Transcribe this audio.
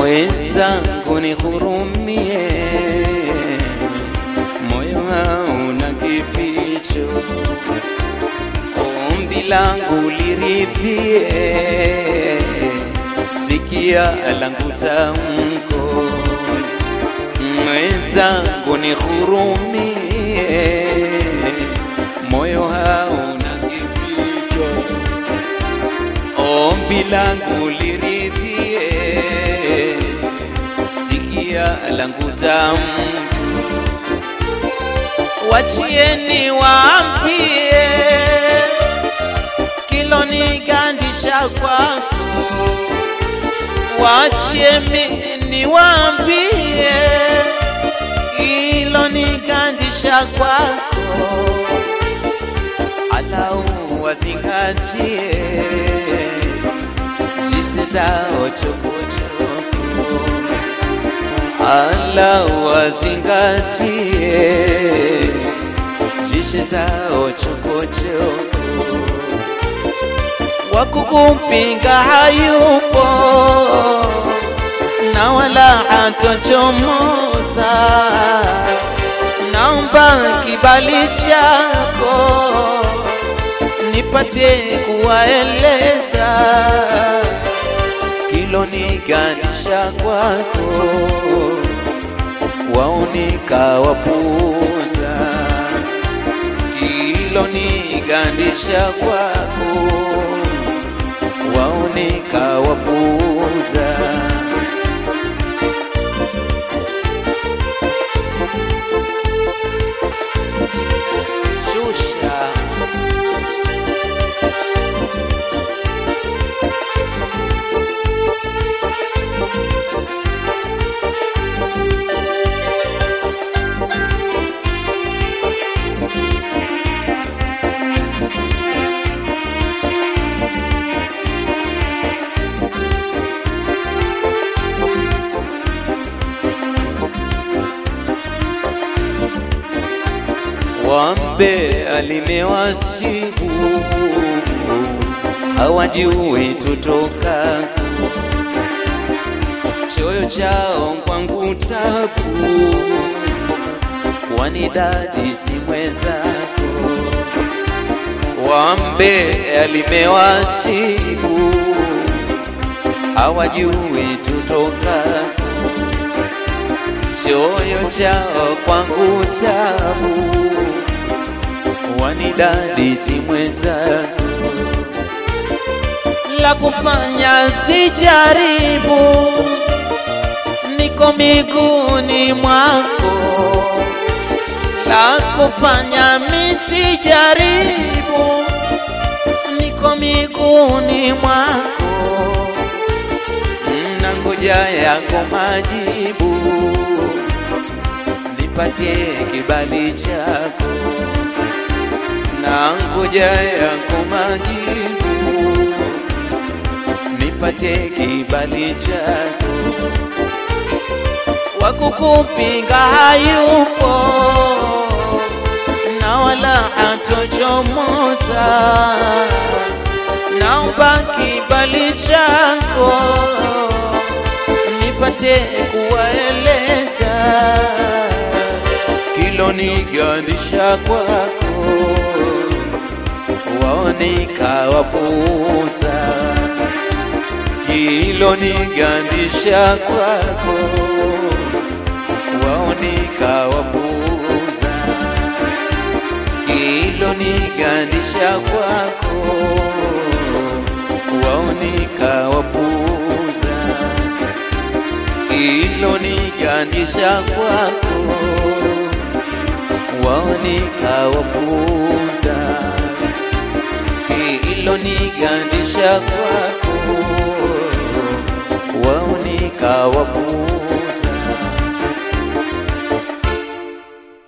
mwenzangu nihurumie, moyo hauna kificho, ombi langu liripie, sikia langu tamko, mwenzangu nihurumie, moyo hauna kificho, ombi langu liridhie, sikia langu tamu, wachieni waambie, kilonigandisha kwako, wachieni niwaambie, kilonigandisha kwako alau wazingatie jinsi zao chokochoko, alau wazingatie jinsi zao chokochoko, wakukupinga hayupo na wala hatochomoza naomba kibali chako nipate kuwaeleza kiloniganisha kwako, waonika wapuza kilonigandisha kwako, waonika wapuza shusha wambe alimewasibu hawajui tutoka choyo chao kwangu tabu kwani dadi si mwenzako wambe alimewasibu hawajui tutoka choyo chao kwangu tabu wanidadi si mwenzako la kufanya sijaribu, niko miguuni mwako. La kufanya misijaribu, niko miguuni mwako. Na ngoja yako majibu, nipatie kibali chako na ngoja yako majibu, nipatie kibali chako. Wakukupinga hayupo na wala hatochomoza, naomba kibali chako nipate kuwaeleza kilonigandisha kwako waonika wapuza kilonigandisha kwako waonika wapuza kilonigandisha kwako waonika wapuza kilonigandisha kwako waonika wapuza kilonigandisha kwako waonika wapuza